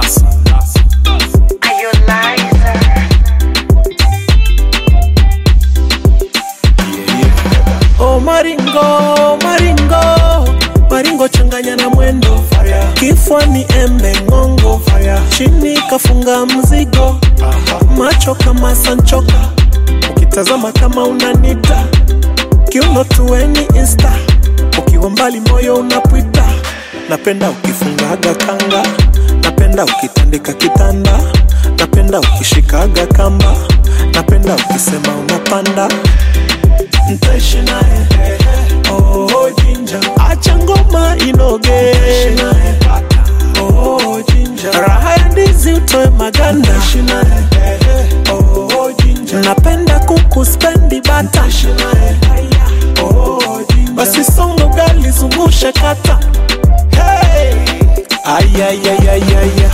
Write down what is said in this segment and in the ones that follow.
Are you liar? Oh maringo, maringo, maringo changanya na mwendo kifwa ni embe ngongo chini kafunga mzigo macho kama sanchoka ukitazama kama unanita kiuno tuweni insta ukiwa mbali moyo unapwita napenda ukifungaga kanga napenda ukitandika kitanda napenda ukishikaga kamba napenda ukisema unapanda ntaishi naye oh, jinja acha ngoma inoge oh, jinja raha ya ndizi utoe maganda oh, jinja napenda kuku spendi bata oh, jinja basi songo gali zungusha kata hey! ayayayayaya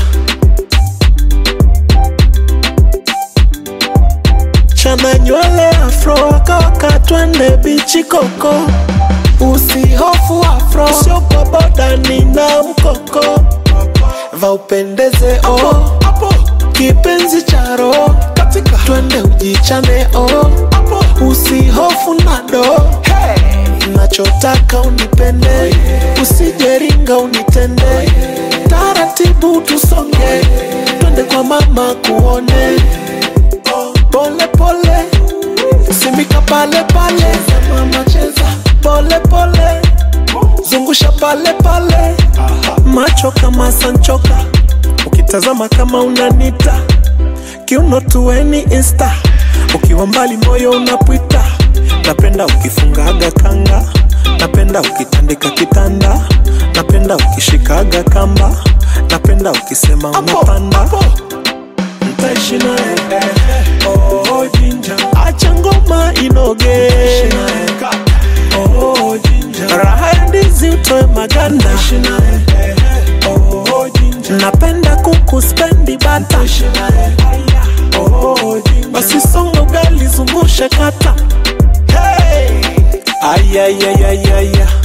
chana nywele afro akawaka twende bichi koko usihofu afro siopa boda nina mkoko va upendeze o kipenzi cha roho twende ujichane o usihofu nado nachotaka unipende usijeringa unitende taratibu tusonge twende kwa mama kuone pole pole simika pale pale mama cheza pole pole zungusha pale pale macho kama sanchoka ukitazama kama unanita kiuno tuweni insta ukiwa mbali moyo unapwita napenda ukifungaga kanga napenda ukitandika kitanda napenda ukishikaga kamba napenda ukisema unapanda ntaishi naye oh, jinja acha ngoma inoge oh, jinja raha ya ndizi utoe maganda oh, jinja napenda kuku spendi bata oh, jinja basi songo gali zungusha kata hey! ayayayayaya